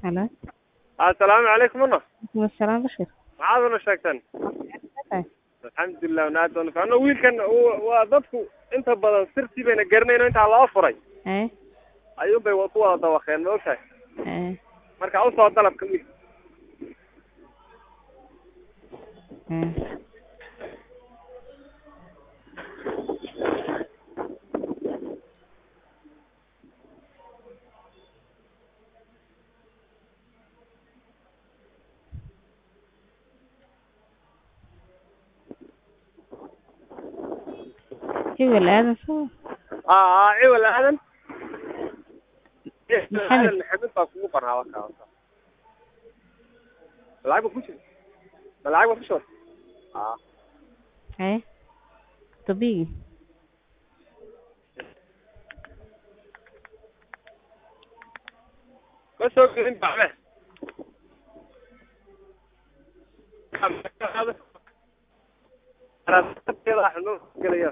Hello. assalaamu calaykum una Wasalaam Bashir. maxaad una sheegteen Hey. alxamdulilah wanaad doona ficno wiilkan uu- waa dadku inta badan sirtii bayna garanayno intaa loo furay Eh. ayuun bay ku wada dawaqeen ma ogtahay Eh. marka usoo dalabka wiil Eh. Hebel aadan soo. aa ciwal aadan Maxamed. aadan maxamed baa kugu qornaa waka waka malacag ba ku jira malacag ba ku shubay aa Eh. Tabigi. ma soo gelin bacme gelaya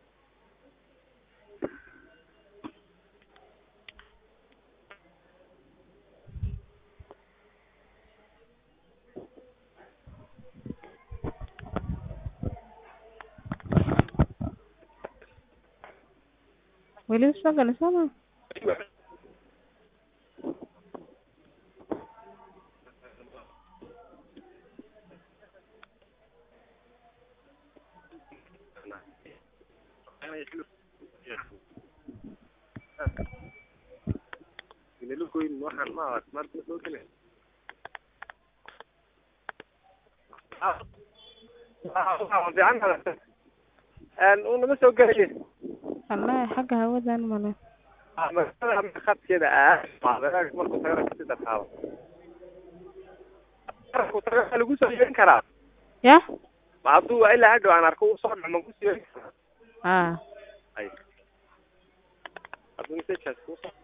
Weli soo galay soo ma? Nilugoyn waxaan ma arag marka soo gelay unama soo gelay Wallahi xagga hawadan male. magaalada khadkeeda aad markuu tago sida taabo markuu tago waxaa lagu soo yeerin karaa Ya? ma hadduu ilaa hadhow aan arko uu soo dhaco ma kusoo yeerin karaa Ah. ay hadduu messagekaas kusoo